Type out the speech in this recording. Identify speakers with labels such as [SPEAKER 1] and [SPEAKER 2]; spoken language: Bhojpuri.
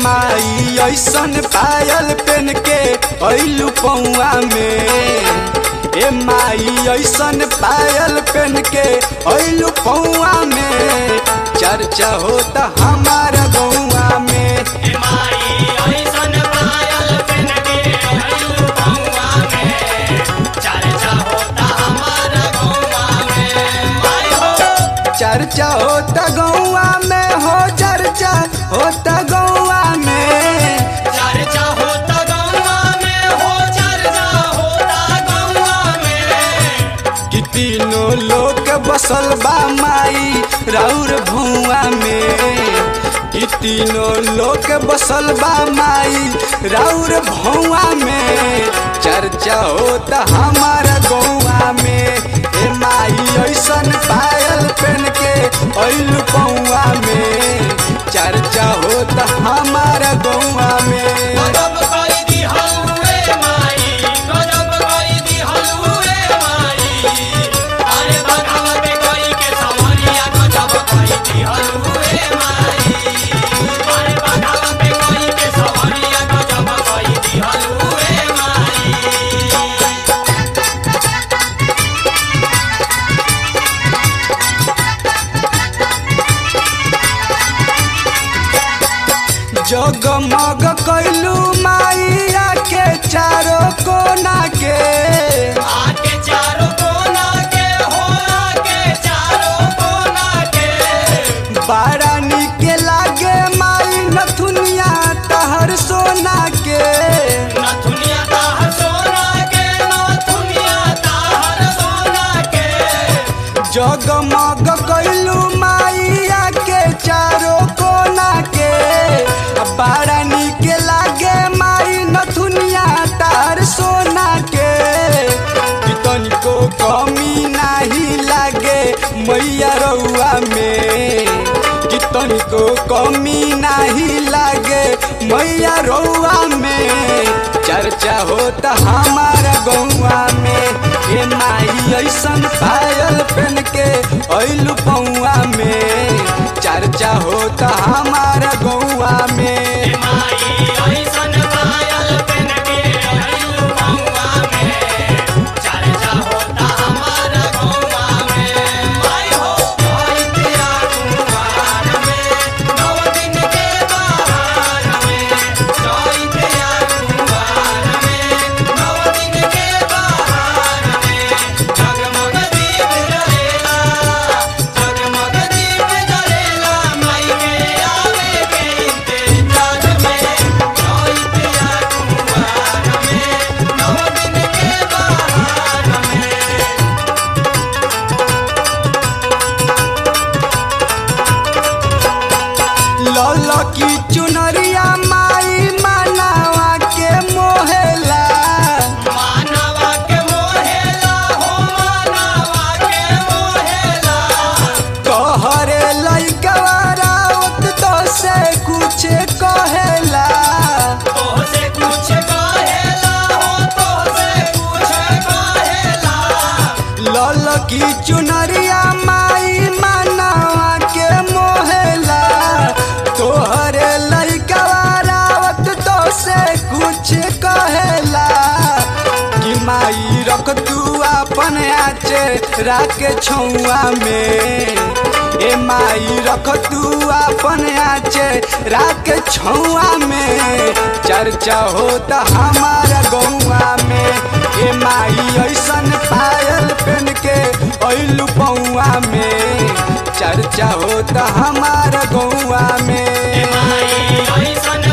[SPEAKER 1] माई ऐसन पायल पेन के ऐलू पौआ में ए माई ऐसन पायल पेन के ऐलू पौआ में चर्चा होता हमारा गौआ में चर्चा होता गौआ में हो चर्चा होता गौआ में कि तीनों लोग बसल बा माई राउर भुआ में कि तीनों लोग बसल बा माई राउर भुआ में चर्चा होता हमारा गौआ में ए माई ऐसन पायल पेन के ऐलू पौआ में चर्चा होता हमारा गौआ में जगमग कैलू माइया के चारों कोना के
[SPEAKER 2] आके चारों कोना के हो आके चारों कोना के
[SPEAKER 1] बड़ा निक लागे माई नथुनिया तहर सोना के
[SPEAKER 2] नथुनिया ताहर सोना के नथुनिया ताहर सोना के
[SPEAKER 1] जगमग कैलू माइया के चारों कोना के बड़ा निक लागे माई नथुनिया तहर सोना के कि तनिको कमी नाही लागे मैया रउआ में कि तनिको कमी नाही लागे मैया रउआ में चर्चा होता हमारा गौआ में ए माई ऐसन पायल पेन के ऐलू पौआ में चर्चा होता हमारा गौआ में
[SPEAKER 2] माई ऐसन पायल पेन के आयु मौआ में चर्चा होता हमारा गौआ में माई हो आई तेरा कुमार में नौ दिन के बहार में आई तेरा कुमार में नौ दिन के बहार में जगमग दीप जलेला जगमग दीप जलेला माई के आवे के इंतजार में आई तेरा कुमार में नौ दिन के बहार में
[SPEAKER 1] लल की चुनरिया माई मनावा के मोहेला
[SPEAKER 2] मानवा के मोहेला हो मानवा के मोहेला
[SPEAKER 1] कहरे लइकवा रावत तो से कुछ कहेला
[SPEAKER 2] तोहसे कुछ कहेला हो तोहसे कुछ कहेला
[SPEAKER 1] लल की चुनरिया माई मनावा के मोहेला तोहरे लइकवा रावत तो से कुछ कहेला कि माई रख तू अपन आचे राके छौआ में ए माई रख तू अपन आचे राके छौआ में चर्चा होता हमारा गौआ में ए माई ऐसन पायल पेन के ऐलू पौआ में चर्चा होता हमारा गौआ में
[SPEAKER 2] माई ऐसन